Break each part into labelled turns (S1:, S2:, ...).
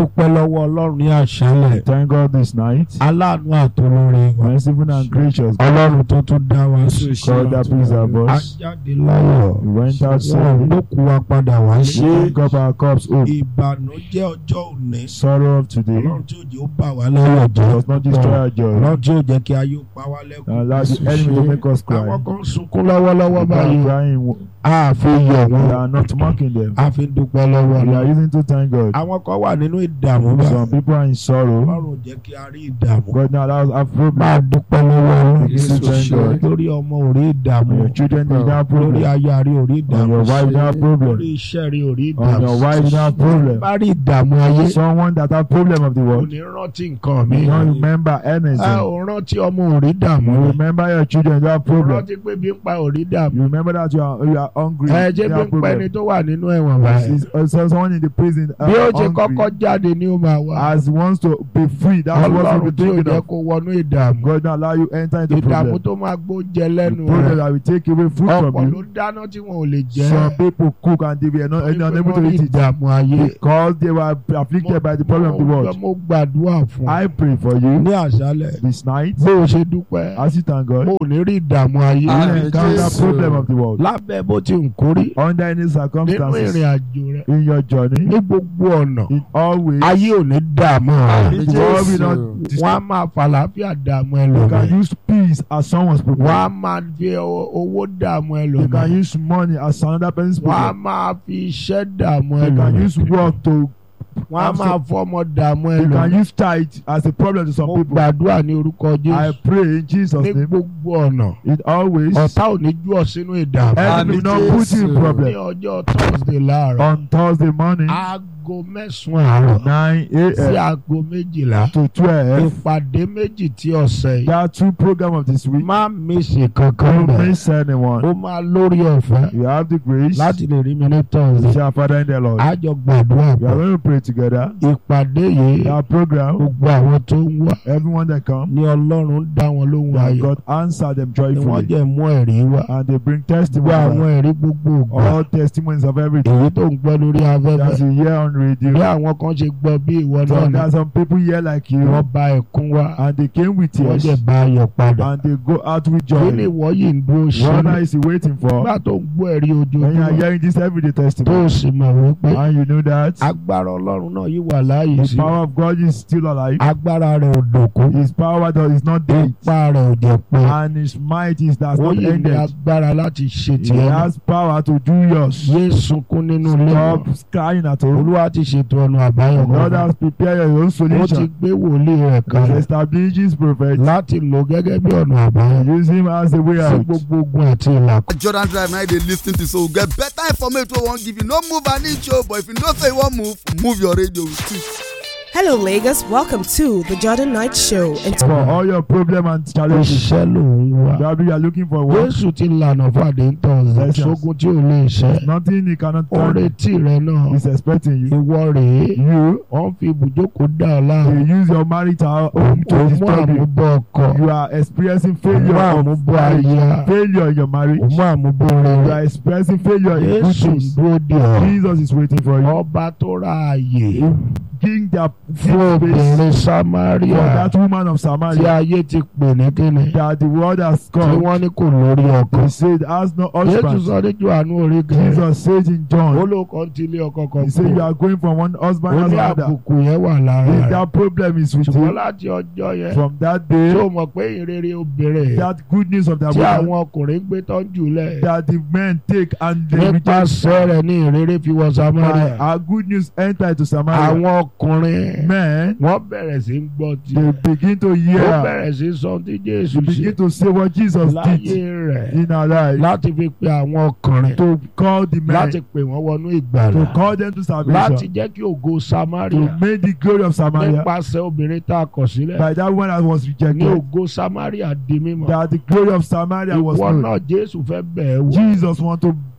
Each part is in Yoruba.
S1: dúpẹ́ lọ́wọ́ ọlọ́run ní àṣálẹ̀
S2: Thank God this night.
S1: aláàánú àtolóore wa
S2: Merciful and gracious.
S1: ọlọ́run tó tún dá wa sí
S2: God that preserve
S1: a
S2: us.
S1: jáde láyọ̀
S2: We went out
S1: wọn
S2: safe.
S1: ló kú wa padà wá sí
S2: Drink up our cups hope.
S1: ìbànújẹ́ ọjọ́ òní
S2: Sorrow of today
S1: ọlọ́run tí òjò ó bà wá lẹ́yọ̀ jẹ́
S2: does not destroy our joy.
S1: ọlọ́run tí ò jẹ́ kí ayé ó pa wá lẹ́kùn
S2: Allow the enemy to make us cry.
S1: àwọn kan sunkún lọ́wọ́lọ́wọ́
S2: We are
S1: báyìí
S2: crying.
S1: a fi yọ̀
S2: We
S1: wọ́n
S2: are not mocking them.
S1: a fi dúpẹ́ lọ́wọ́
S2: We are
S1: lọ
S2: using to thank God.
S1: àwọn kan wà nínú ìdààmú báyìí
S2: Some people are in sorrow.
S1: ọlọ́run ò jẹ́ kí a rí ìdààmú
S2: God now allows our
S1: máa
S2: problem.
S1: dúpẹ́ lọ́wọ́ ọlọ́run
S2: Yes, thank God.
S1: lórí ọmọ ò rí ìdààmú
S2: Your children they don't have
S1: lórí
S2: problem.
S1: aya rí ò rí
S2: On
S1: ìdààmú
S2: your wife they don't have
S1: lórí
S2: problem.
S1: iṣẹ́ rí ò rí
S2: On your
S1: ìdààmú
S2: wife they don't have problem.
S1: bá rí ìdààmú ayé
S2: Someone that have problem of the
S1: kò
S2: world.
S1: ní rántí nǹkan mi
S2: You don't remember
S1: ẹ
S2: anything.
S1: ò rántí ọmọ ò rí ìdààmú
S2: You remember your children don't have
S1: ò
S2: problem.
S1: rántí pé bí ń pa ò rí ìdààmú
S2: You remember that you are you are hungry.
S1: ẹ
S2: you
S1: jẹ́ bí
S2: have
S1: ń pa ẹni
S2: problem.
S1: tó wà nínú ẹ̀wọ̀n báyìí
S2: Is- uh, so someone in the prison uh,
S1: bí ó ṣe kọ́kọ́
S2: hungry
S1: jáde ni ó máa wá
S2: as wants to be free. That's what
S1: ọlọ́run
S2: we
S1: tí ò
S2: thinking
S1: jẹ́
S2: of.
S1: kó wọnú ìdààmú
S2: God now allow you enter into
S1: ìdààmú
S2: problem.
S1: tó máa gbóúnjẹ
S2: The
S1: lẹ́nu
S2: problem
S1: rẹ̀
S2: that will take away food
S1: ọ̀pọ̀
S2: from
S1: ló
S2: you.
S1: dáná tí wọn ò lè jẹ
S2: Some people cook and they were not
S1: Torí pé
S2: unable to
S1: wọ́n rí
S2: eat it
S1: ìdààmú ayé
S2: because they were afflicted by the problem of the
S1: Mo-
S2: world.
S1: mo gbàdúrà fún
S2: I pray for you
S1: ní àṣálẹ̀
S2: this night
S1: bó o ṣe dúpẹ́
S2: as you thank God.
S1: mo ò ní rí ìdààmú ayé
S2: You
S3: Amen.
S2: will encounter
S3: Jesus.
S2: problem of the world
S1: lábẹ́ bó ti ń kórí
S2: under any
S1: nínú
S2: circumstances
S1: ìrìn àjò rẹ̀
S2: in your journey
S1: ní gbogbo ọ̀nà
S2: in all ways.
S1: ayé ò ní dààmú rẹ̀
S3: Amen.
S2: The world will
S3: Jesus.
S2: not
S1: wọ́n á
S2: destroy.
S1: máa fàlàáfíà dààmú
S2: You can
S1: ẹlòmíì
S2: use peace as someone's
S1: wọ́n á
S2: problem.
S1: máa fi o- owó dààmú
S2: You can
S1: ẹlòmíì
S2: use money as another person's
S1: wọ́n á
S2: problem.
S1: máa fi iṣẹ́ dààmú
S2: You can
S1: ẹlòmíì
S2: use work to.
S1: wọ́n á máa fọmọ dààmú
S2: You can
S1: ẹlòmíì
S2: use tithe as a problem to some
S1: mo
S2: people.
S1: gbàdúrà ní orúkọ
S2: I
S1: Jésù
S2: pray in Jesus'
S1: ní
S2: name.
S1: gbogbo ọ̀nà
S2: In all ways.
S1: ọ̀tá ò ní jú ọ sínú ìdààmú
S2: Enemy will not put you in
S3: Jesus.
S1: ní
S2: problem.
S1: ọjọ́ Thursday láàárọ̀
S2: On Thursday morning,
S1: aago mẹ́sàn-án àárọ̀
S2: 9
S1: sí
S2: a.m.
S1: aago méjìlá
S2: to 12.
S1: ìpàdé méjì tí ọ̀sẹ̀ yìí
S2: There are two programs of this week.
S1: má mísì kankan
S2: Don't
S1: bẹ̀
S2: miss anyone.
S1: ó máa lórí ọ̀fẹ́
S2: You have the grace.
S1: láti lè rí mi ní
S2: You
S1: Thursday
S2: shall Father in the Lord.
S1: àjọ gbàdúrà
S2: We are
S1: pọ̀
S2: going to pray together.
S1: ìpàdé yìí
S2: Our program,
S1: gbogbo àwọn tó ń wá
S2: everyone that come,
S1: ní Ọlọ́run dá wọn lóhùn
S2: that
S1: ayọ̀
S2: God answer them
S1: ni wọ́n
S2: joyfully.
S1: jẹ́ mú ẹ̀rí wá
S2: And they bring
S1: gbogbo
S2: testimony.
S1: àwọn ẹ̀rí gbogbo ògbà
S2: All testimonies of everything.
S1: èyí tó ń gbọ́ lórí
S2: That's
S1: afẹ́fẹ́
S2: you hear on
S1: bí
S2: radio.
S1: àwọn kan ṣe gbọ́ bí ìwọ
S2: So
S1: náà ni
S2: there are some people here like you.
S1: wọ́n bá ẹkún wá
S2: And they came with
S1: wọ́n
S2: tears.
S1: jẹ́ bá ayọ̀ padà
S2: And they go out with
S1: kí ni
S2: joy.
S1: ìwọ yìí ń dúró ṣe
S2: What
S1: ní
S2: is he waiting for?
S1: nígbà tó ń gbọ́ ẹ̀rí
S2: When you are
S1: ojoojúmọ́
S2: hearing this everyday
S1: tó
S2: testimony.
S1: o sì mọ̀ wípé
S2: And you know that
S1: agbára Ọlọ́run náà yìí wà láàyè
S2: the
S1: sí
S2: power of God is still alive.
S1: agbára rẹ̀ ò dòkú
S2: His power that is not dead.
S1: ipá rẹ̀ ò jẹ́ pé
S2: And his might is that's
S1: ó
S2: not
S1: yìí ní
S2: ended.
S1: agbára láti ṣe
S2: He
S1: tiẹ̀ náà
S2: has power to do yours.
S1: yé sunkún nínú ilé wọn
S2: Stop crying at home.
S1: Olúwa ti ṣètò ọ̀nà àbáyọ
S2: God
S1: kan
S2: has prepared your own
S1: ó ti
S2: solution.
S1: gbé wòlíì rẹ̀
S2: He
S1: kalẹ̀
S2: establishes prophet.
S1: láti lò gẹ́gẹ́ bí ọ̀nà àbáyọ
S2: Use him as a way
S1: sí
S2: out.
S1: gbogbo ogun àti ìlàkọ̀.
S3: Jordan Drive now they lis ten to so we get better information wey we wan give you. No move an inch o, but if you know say you wan move, move your radio with it.
S4: Hello, Lagos. Welcome to the Jordan Night Show. And
S2: For all your problem and challenges.
S1: iṣẹ́ ló ń wá.
S2: Probably you are looking for work.
S1: Jésù ti lànà fàdé ń tọ̀
S2: Yes, yes.
S1: sógun tí ò lè ṣe.
S2: Nothing he cannot
S1: ó
S2: do.
S1: retí rẹ náà.
S2: He's expecting you.
S1: ìwọ rèé.
S2: You,
S1: wọ́n fi ibùjókòó dá ọ láàmú.
S2: you use your marital home to
S1: òun mú
S2: disturb you.
S1: àmúbọ̀ ọkọ.
S2: You are experiencing
S1: òun mú
S2: failure of
S1: àmúbọ̀
S2: marriage.
S1: aya.
S2: Failure in your marriage.
S1: òun mú àmúbọ̀
S2: You
S1: rere.
S2: are experiencing failure in good
S1: Jésù ń
S2: things.
S1: dúró de ọ.
S2: Jesus is waiting for you.
S1: ọba tó ra àyè
S2: King that
S1: fún
S2: space
S1: obìnrin
S2: for
S1: Samaria
S2: that woman of
S1: tí
S2: Samaria
S1: ayé ti pè ní kíni.
S2: that the world has
S1: tí
S2: come.
S1: wọ́n ní kò lórí ọkọ.
S2: He said has no
S1: Jésù
S2: husband.
S1: sọ ní Jòhánù orí kẹrin.
S2: Jesus says in John.
S1: olóòkọ ń tilé ọkọ kan
S2: He said you
S1: kú.
S2: are going from one husband
S1: ó
S2: to
S1: ní
S2: another.
S1: àbùkù yẹn wà lára
S2: If
S1: rẹ̀.
S2: that problem is with
S1: ṣùgbọ́n
S2: you
S1: láti ọjọ́ yẹn
S2: from that
S1: tó
S2: day,
S1: mọ̀ pé ìrere obìnrin
S2: that good news of that
S1: tí
S2: woman
S1: àwọn ọkùnrin gbé tọ́jú lẹ̀
S2: that the men take and they reject.
S1: nípasẹ̀ rẹ̀ ní ìrere fi wọ
S2: My,
S1: Samaria.
S2: our good news enter into Samaria.
S1: àwọn ọkùnrin
S2: Men,
S1: wọ́n bẹ̀rẹ̀ sí ń gbọ́ tí
S2: they begin to
S1: ó
S2: hear.
S1: bẹ̀rẹ̀ sí sọ tí Jésù
S2: They
S1: ṣe
S2: begin to say what Jesus
S1: láyé
S2: did
S1: rẹ̀
S2: in our life.
S1: láti fi pe àwọn ọkùnrin
S2: To call the men.
S1: láti pè wọ́n wọnú
S2: To
S1: ìgbàlà
S2: call them to
S1: láti
S2: salvation.
S1: jẹ́ kí ògo
S2: To
S1: Samaria
S2: make the glory of Samaria.
S1: nípasẹ̀ obìnrin tá a kọ̀ sílẹ̀
S2: By that one that was
S1: ní
S2: rejected.
S1: ògo Samaria di mímọ̀
S2: That the glory of Samaria was
S1: ìwọ
S2: known.
S1: náà Jésù fẹ́ bẹ̀ ẹ́ wò
S2: Jesus want to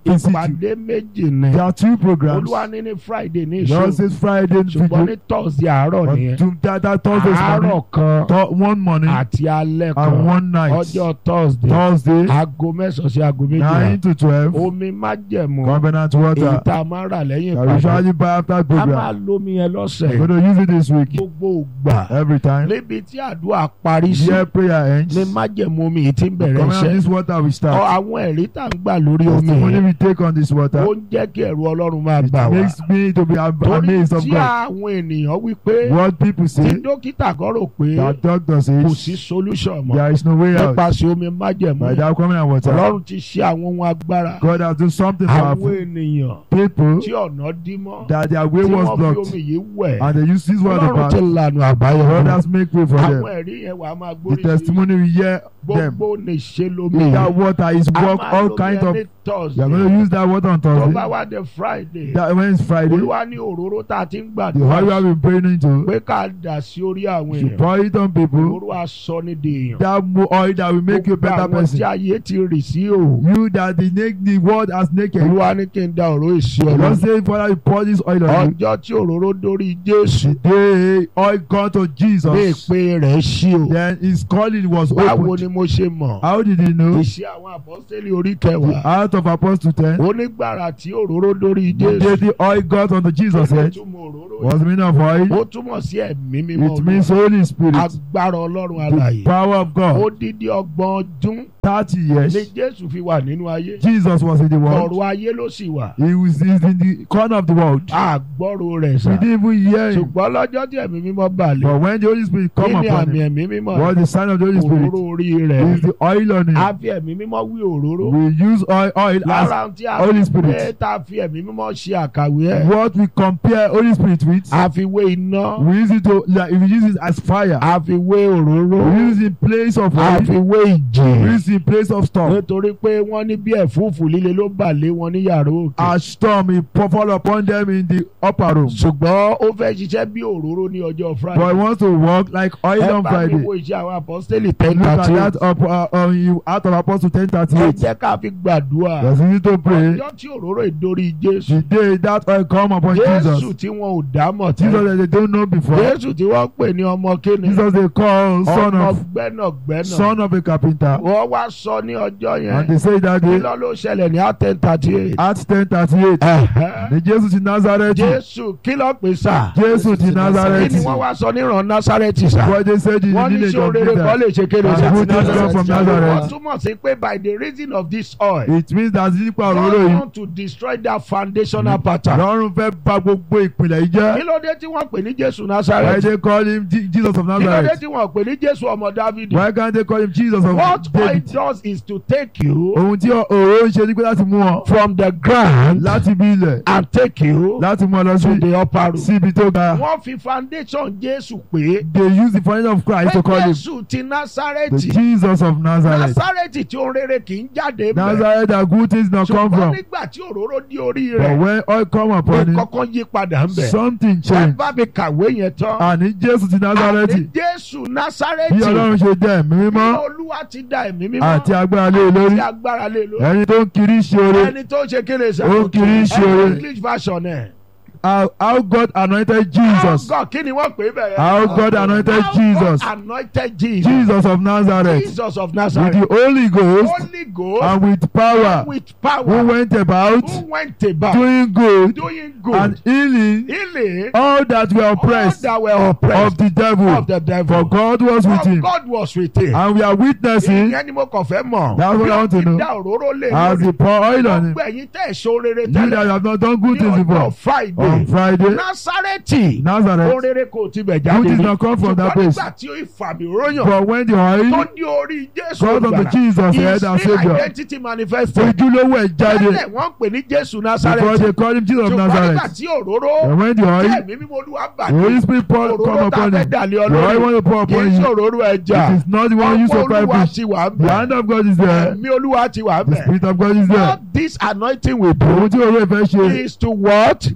S2: in situ.
S1: ìpàdé méjì ni
S2: There are two programs.
S1: olúwa ní ní friday ní
S2: Lord
S1: ìṣòro
S2: says Friday
S1: ṣùgbọ́n ní
S2: video.
S1: thursday àárọ̀
S2: But
S1: nìyẹn
S2: to that, that Thursday's
S1: àárọ̀
S2: morning,
S1: kan
S2: th- one morning
S1: àti alẹ́
S2: and
S1: kan
S2: one night.
S1: ọjọ́ thursday
S2: Thursday,
S1: aago mẹ́sàn-án sí aago
S2: nine
S1: méjìlá
S2: to twelve.
S1: omi májẹ̀mú
S2: Covenant
S1: èyí
S2: water.
S1: tá a máa ń rà lẹ́yìn
S2: That we
S1: ìpàdé
S2: usually buy after
S1: a máa
S2: program.
S1: lómi yẹn lọ́sẹ̀
S2: We're going to use it this week.
S1: gbogbo ògbà
S2: Every time.
S1: níbi tí àdúrà parí sí
S2: Here prayer ends.
S1: ní májẹ̀mú omi yìí ti ń bẹ̀rẹ̀
S2: Covenant
S1: iṣẹ́
S2: this water we
S1: Ọ,
S2: start.
S1: àwọn ẹ̀rí tá à ń gbà lórí omi
S2: Testimony
S1: yìí
S2: we take on this water.
S1: ó ń jẹ́ kí ẹ̀rù ọlọ́run máa
S2: It
S1: bà wá
S2: makes me to be am-
S1: torí
S2: amazed of
S1: tí
S2: God.
S1: àwọn ènìyàn wí pé
S2: What people
S1: tí
S2: say,
S1: dókítà kan rò pé
S2: that doctor
S1: kò sí
S2: says,
S1: solution mọ́
S2: there is no way out.
S1: nípasẹ̀ omi májẹ̀mú
S2: By that covenant water,
S1: ọlọ́run ti ṣe àwọn ohun agbára
S2: God has done something
S1: àwọn
S2: for
S1: ènìyàn
S2: people
S1: tí ọ̀nà dí mọ́
S2: that their way
S1: tí
S2: was
S1: wọ́n fi
S2: blocked
S1: omi yìí wẹ̀
S2: and they use this water
S1: ọlọ́run ti
S2: path.
S1: lànà àbáyọ fún wọn.
S2: Others make way for
S1: àwọn
S2: them.
S1: ẹ̀rí yẹn wà á máa
S2: The
S1: gbórí sí
S2: testimony we hear them.
S1: gbogbo lè ṣe lómi
S2: That water is
S1: a
S2: work
S1: máa
S2: all
S1: lómi
S2: kinds
S1: ẹ
S2: of.
S1: ní
S2: You are
S1: Thursday
S2: going to use that water on
S1: tó bá
S2: Thursday.
S1: wá dé Friday
S2: That when it's Friday,
S1: olúwa ní òróró tá a ti ń
S2: the oil we
S1: gbàdúrà
S2: have been praying into,
S1: pé ká dà sí orí àwọn
S2: you
S1: èèyàn
S2: pour it on people.
S1: òróró aṣọ ní di èèyàn
S2: That mo- oil that will make you a
S1: gbogbo
S2: better
S1: àwọn tí
S2: person.
S1: ayé ti rì sí o
S2: You that the naked the world has naked.
S1: olúwa ní kí n da òróró èsì
S2: Don't
S1: ọlọ́run
S2: say, Father, you pour this oil on you.
S1: ọjọ́ tí òróró dórí Jésù
S2: The day oil got to
S1: ní
S2: Jesus,
S1: ìpè rẹ̀ sí o
S2: then his calling was
S1: báwo
S2: opened.
S1: ni mo ṣe mọ̀
S2: How did he know?
S1: ìṣe àwọn àpọ́sítélì orí kẹwàá
S2: Out of Apostle 10,
S1: onígbàrà tí òróró dórí
S2: the day
S1: Jésù
S2: the oil got onto Jesus'
S1: ó
S2: head
S1: túmọ̀ òróró
S2: was the meaning of oil.
S1: ó túmọ̀ sí ẹ̀mí mímọ́
S2: It means
S1: Olúwa.
S2: Holy Spirit,
S1: agbára ọlọ́run
S2: the
S1: alààyè
S2: power of God.
S1: odidi ọgbọ̀n ọdún
S2: 30
S1: ni
S2: years,
S1: Jésù fi wà nínú ayé
S2: Jesus was in the world.
S1: ọ̀rọ̀ ayé ló sì wà
S2: He was he's in the corner of the world.
S1: àgbọ̀rọ̀ rẹ̀ sà
S2: We didn't even hear him.
S1: ṣùgbọ́n lọ́jọ́ tí ẹ̀mí mímọ́ balẹ̀
S2: But when the Holy Spirit
S1: kí
S2: come
S1: ni
S2: upon
S1: àmì
S2: him,
S1: ẹ̀mí mímọ́
S2: what the sign of the Holy Spirit
S1: òróró orí rẹ̀
S2: is the oil on
S1: a
S2: him.
S1: fi ẹ̀mí mímọ́ wí òróró
S2: We use oil, oil as
S1: lára tí a
S2: Holy
S1: fi
S2: Spirit.
S1: wé tá a fi ẹ̀mí mímọ́ ṣe àkàwé ẹ̀
S2: what we compare Holy Spirit with.
S1: a fi wé iná
S2: We use it to like we use it as fire.
S1: a fi wé òróró
S2: We use it in place of
S1: a
S2: oil.
S1: fi wé
S2: We
S1: ìjì
S2: use it in place of storm.
S1: nítorí pé wọ́n ní bí ẹ̀fúùfù líle ló bà lé wọn ní yàrá òkè
S2: A storm he pour- fall upon them in the upper room.
S1: ṣùgbọ́n ó fẹ́ ṣiṣẹ́ bí òróró ní ọjọ́
S2: But he
S1: Friday
S2: wants to walk like oil
S1: ẹ
S2: on
S1: bá mi
S2: Friday.
S1: wo iṣẹ́ àwọn apọ́sítélì ten
S2: Look at
S1: thirty
S2: that up, uh, on you out of Apostle ten thirty
S1: ẹ
S2: eight.
S1: jẹ́ ká fi gbàdúrà
S2: There's easy to pray.
S1: ọjọ́ tí òróró ìdórí Jésù
S2: The day that oil come upon
S1: Jésù
S2: Jesus.
S1: tí wọn ò dá mọ̀
S2: Jesus
S1: tẹ́lẹ̀
S2: that they don't know before.
S1: Jésù tí wọ́n pè ní ọmọ kíni
S2: Jesus they call son
S1: ọmọ
S2: of
S1: gbẹ́nàgbẹ́nà
S2: son of a carpenter.
S1: wọ́n wá sọ ní ọjọ́
S2: And
S1: yẹn
S2: they say that
S1: kí
S2: day
S1: ló ló ṣẹlẹ̀ ní ten thirty eight
S2: Acts ten thirty eight. Ní Jésù ti Nazareth.
S1: Jésù kí ló pè sá
S2: Jésù ti
S1: kí ni
S2: Nazareth.
S1: wọ́n wá sọ níran Násárẹ́tì sá
S2: What they said in the
S1: wọ́n ní
S2: village
S1: sí
S2: of
S1: orere kan
S2: Peter.
S1: lè ṣe kéde
S2: And
S1: sí
S2: good things come from
S1: wọ́n
S2: Nazareth.
S1: túmọ̀ sí pé by the reason of this oil
S2: It means that nípa òróró
S1: God
S2: yìí.
S1: want to destroy that foundational pattern.
S2: Lọ́run fẹ́ bà gbogbo ìpìlẹ̀ yìí
S1: kí
S2: jẹ́.
S1: ló dé tí wọ́n pè ní Jésù
S2: Why
S1: Násárẹ́tì
S2: they call him Je- Jesus of
S1: kí ló dé
S2: Nazareth?
S1: tí wọ́n pè ní Jésù ọmọ Dávidi
S2: Why can't they call him Jesus of
S1: what oil
S2: David?
S1: does is to take you
S2: Ohun tí òróró ń ṣe ni pé láti mú ọ
S1: from the ground
S2: láti bí ilẹ̀
S1: and take you
S2: láti mú ọ lọ
S1: to
S2: sí
S1: the upper room.
S2: sí ibi tó ga.
S1: wọ́n fi foundation Jésù pé
S2: They use the foundation of Christ to
S1: pé
S2: call him
S1: Jésù ti
S2: the
S1: Násárẹ́tì
S2: Jesus of Nazareth.
S1: Násárẹ́tì tí ó rere kì í jáde bẹ̀
S2: Nazareth that good things not come
S1: ṣùgbọ́n
S2: from.
S1: nígbà tí òróró di orí
S2: But
S1: rẹ̀
S2: when oil come upon him,
S1: kọ́kọ́ yí padà ń bẹ̀.
S2: something
S1: ẹ
S2: change.
S1: bá mi kàwé yẹn tán.
S2: Àní Jésù ti
S1: àní
S2: Nazareth
S1: Jésù
S2: bí
S1: Násárẹ́tì
S2: Ọlọ́run ṣe jẹ́ ẹ̀mí
S1: bí
S2: mímọ́
S1: Olúwa ti dá ẹ̀mí mímọ́
S2: àti agbára lé e lórí.
S1: àti agbára lé lórí.
S2: Ẹni tó ń kiri ṣe oore.
S1: ẹni tó ṣe kéde sá.
S2: Ó kiri ṣe oore.
S1: English version ẹ̀.
S2: How how God anointed Jesus.
S1: How God kí ni wọ́n pè é bẹ̀rẹ̀.
S2: How God anointed
S1: How
S2: Jesus.
S1: God anointed Jesus.
S2: Jesus of Nazareth.
S1: Jesus of
S2: With
S1: Nazareth.
S2: the Holy Ghost
S1: Holy Ghost.
S2: and with power.
S1: with power.
S2: Who went about
S1: who went about
S2: doing good
S1: doing good.
S2: and healing
S1: healing
S2: all that were
S1: all
S2: oppressed
S1: that were oppressed
S2: of the devil.
S1: of the devil.
S2: For God was with
S1: For
S2: him.
S1: God was with him.
S2: And we are witnessing
S1: ìyẹn ni mo kàn fẹ́ mọ̀.
S2: That's what I want to
S1: Bí ó ti
S2: know.
S1: dá òróró lé
S2: as
S1: lórí.
S2: he pour oil on him.
S1: gbogbo ẹ̀yin tẹ́ ẹ̀ ṣó rere
S2: You that
S1: tẹ́lẹ̀.
S2: have not done good
S1: ní
S2: things
S1: ọjọ́
S2: before.
S1: Friday.
S2: On Friday,
S1: Násárẹ́tì.
S2: Nazareth,
S1: Orere kò tibẹ̀
S2: good
S1: jáde
S2: things
S1: rí.
S2: not come from that
S1: Ṣùgbọ́n
S2: place.
S1: nígbà tí ó ìfàmì ròyàn
S2: But when the
S1: tó
S2: oil
S1: ní orí Jésù
S2: got unto
S1: olùgbàlà,
S2: Jesus, head and
S1: his real
S2: Savior,
S1: identity manifested.
S2: ojúlówó ẹ̀ jáde
S1: Tẹ́lẹ̀ wọ́n pè ní Jésù
S2: before
S1: Násárẹ́tì.
S2: they call him Jesus of
S1: Ṣùgbọ́n nígbà
S2: Nazareth.
S1: tí òróró
S2: And when the
S1: tí
S2: oil,
S1: ẹ̀mí mímọ́ Olúwa bà
S2: the
S1: ní.
S2: Holy Spirit pour, come
S1: Òróró tá a
S2: upon
S1: fẹ́
S2: him.
S1: dàlẹ́
S2: The oil
S1: ọlọ́run.
S2: want to pour
S1: Kì í
S2: upon
S1: ṣe
S2: you.
S1: òróró ẹja.
S2: It is not the one used
S1: Ọwọ́
S2: to fry
S1: Olúwa
S2: fish.
S1: ti wà
S2: The
S1: bẹ̀.
S2: hand of God is there.
S1: Ẹ̀mí Olúwa ti wà
S2: The
S1: bẹ̀.
S2: Spirit of God is there.
S1: What this anointing will do
S2: Ohun tí òwe fẹ́ ṣe
S1: is to what?
S2: láti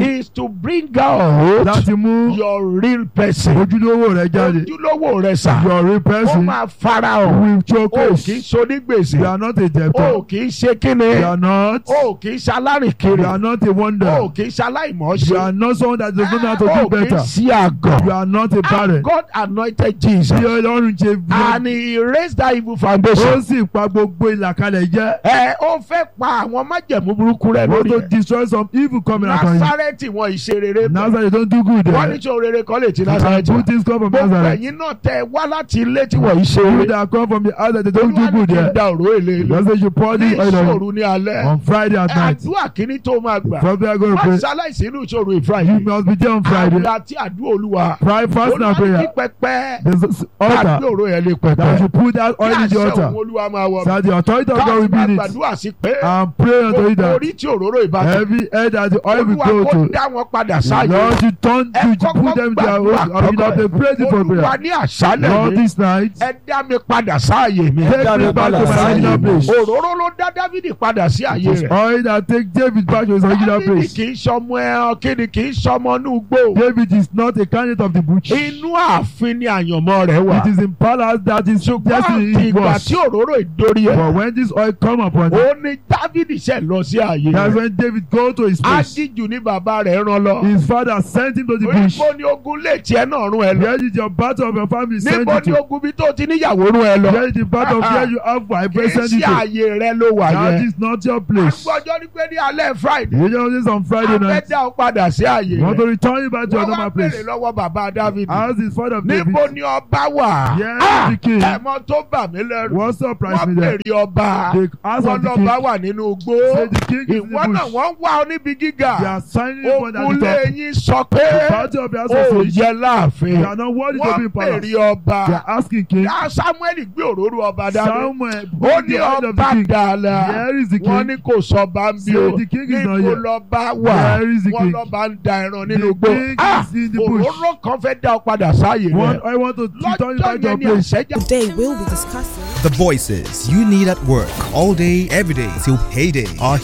S1: is to bring out
S2: láti mú
S1: your real person.
S2: ojúlówó rẹ jáde
S1: ojúlówó rẹ sà.
S2: your real
S1: ó
S2: person
S1: máa fara hàn.
S2: will
S1: o
S2: showcase
S1: kì í sonígbèsè.
S2: you are not a
S1: o
S2: debtor
S1: kì í ṣe kíni.
S2: you are not
S1: o kì í ṣe alárìnkiri.
S2: you are not a wonder
S1: o kì í ṣe aláìmọ̀ọ́ṣe.
S2: you are not someone that does not know how to
S1: o
S2: do
S1: kì í
S2: better
S1: ṣe
S2: you
S1: àgàn.
S2: are not a barren
S1: and God anointed Jesus.
S2: bí ọlọ́run ṣe bí
S1: and he raised that evil
S2: ó
S1: foundation.
S2: sì pa gbogbo ìlàkalẹ̀ jẹ́
S1: ẹ ó fẹ́ pa àwọn májẹ̀mú burúkú rẹ̀
S2: want
S1: lórí
S2: to
S1: ẹ̀.
S2: destroy some evil coming upon you
S1: Násárẹ́tì wọn ìṣe rere bẹ̀.
S2: Nazareth don't do good
S1: wọ́n ní
S2: there
S1: tí o rere kan lè ti
S2: and
S1: Násárẹ́tì
S2: good
S1: wá.
S2: things come from
S1: gbogbo
S2: Nazareth
S1: ẹ̀yin náà tẹ wá láti ilé tí wọ́n ìṣe
S2: you
S1: rere.
S2: that come from the house that they don't do
S1: Olúwa ní
S2: good
S1: kí n
S2: there
S1: da òró èlé ilé.
S2: just say you pour
S1: ní
S2: the oil on
S1: ìṣòro ní alẹ́.
S2: on Friday at night
S1: àdúrà kìíní tó máa gbà.
S2: from there go to
S1: wọ́n
S2: pray
S1: ṣaláìsí inú ìṣòro
S2: you
S1: ìfúráyé.
S2: must be there on Friday
S1: àdúrà tí àdúrà olúwa.
S2: pray fast and
S1: Olúwa ní
S2: prayer
S1: kí pẹpẹ.
S2: there's an
S1: káàdì
S2: altar
S1: òró yẹn lè
S2: that
S1: pẹpẹ.
S2: you put that oil
S1: kí
S2: in the
S1: àṣẹ
S2: altar
S1: òun olúwa máa wọ.
S2: so that the authority of God will
S1: káàdì
S2: be
S1: máa
S2: in it
S1: gbàdúrà sí pé.
S2: and pray unto you
S1: gbogbo
S2: that
S1: orí tí òróró ìbàdàn.
S2: every head that the oil will
S1: olúwa
S2: go
S1: kó
S2: to
S1: dá wọn padà sáàyè.
S2: Lord you turn
S1: ẹ
S2: to
S1: kọ́kọ́
S2: put them in their own
S1: gbàdúrà
S2: original place pray it for
S1: olúwa
S2: prayer
S1: ní àṣálẹ̀
S2: Lord
S1: mi.
S2: this night
S1: ẹ dá mi padà sáàyè mi.
S2: take me back to my original place
S1: òróró ló dá dávidi padà sí àyè rẹ̀.
S2: oil that take David back to his original
S1: dávidi
S2: place
S1: kì í sọmọ ẹran kí ni kì í sọmọ inú gbó.
S2: David is not a candidate of the bush
S1: inú ààfin ni àyànmọ́ rẹ̀ wà.
S2: it is in palace that his
S1: ṣùgbọ́n
S2: destiny
S1: àti
S2: is
S1: ìgbà
S2: was
S1: tí òróró ìdórí ẹ̀.
S2: but when this oil come upon him
S1: ó ní dávidi ṣe lọ sí àyè
S2: that's
S1: rẹ̀.
S2: when David go to his place
S1: ajíjù ní bàbá rẹ̀ rán lọ.
S2: his father sent him to the bush
S1: níbo ni ogun lè tiẹ̀ náà rún ẹ lọ.
S2: where did your battle of your family send
S1: níbo
S2: you
S1: ni
S2: to
S1: ogun bí tó ti níyàwó rún ẹ lọ.
S2: where is the battle of where you have
S1: kì
S2: wife
S1: í
S2: send
S1: ṣe
S2: you to
S1: àyè rẹ ló wà
S2: that
S1: yẹn.
S2: is not your place
S1: agbọ́jọ́ ní pé ní alẹ́ friday.
S2: you know this on Friday
S1: a fẹ́
S2: night
S1: dá ọ padà sí àyè
S2: you want to
S1: rẹ̀.
S2: return you back to your
S1: wọ́n wá
S2: normal
S1: béèrè
S2: place
S1: lọ́wọ́ bàbá david.
S2: as his father of David
S1: níbo ni ọba wà.
S2: Yes,
S1: Ah,
S2: the king.
S1: ẹ̀mọ́ tó bà mí lẹ́rù.
S2: what surprised
S1: wọ́n
S2: me there
S1: béèrè ọba.
S2: the house
S1: wọ́n
S2: of the
S1: lọ́ba
S2: king
S1: wà nínú igbó.
S2: say the king is in
S1: ìwọ
S2: the
S1: náà
S2: bush
S1: wọ́n ń wá ọ níbi
S2: they
S1: gíga.
S2: are signing you for
S1: ogun
S2: that top
S1: lẹ́yìn sọ
S2: the
S1: pé
S2: battle of the house
S1: ó
S2: of David
S1: yẹ láàfin.
S2: they are not worthy to be
S1: wọ́n
S2: in palace
S1: béèrè ọba.
S2: they are asking king
S1: Yá Samuel gbé òróró ọba dání.
S2: Samuel
S1: ó
S2: bring
S1: ní
S2: the oil of the
S1: ọba
S2: king
S1: dàlà.
S2: here is the
S1: wọ́n
S2: king
S1: ní kò sọ bá ń bí o.
S2: Say the king is not
S1: níbo
S2: here.
S1: lọ́ba wà.
S2: Where is the
S1: wọ́n
S2: king?
S1: lọ́ba ń da ẹran
S2: The
S1: nínú igbó.
S2: king
S1: Ah,
S2: is in the bush.
S1: òróró kan fẹ́ dá ọ padà sáàyè
S2: one
S1: rẹ̀.
S2: I want to return you back
S1: lọ́jọ́
S2: to your
S1: yẹn ni
S2: place
S1: àṣẹjà.
S4: Today we'll be discussing
S5: The voices you need at work all day, every day till payday are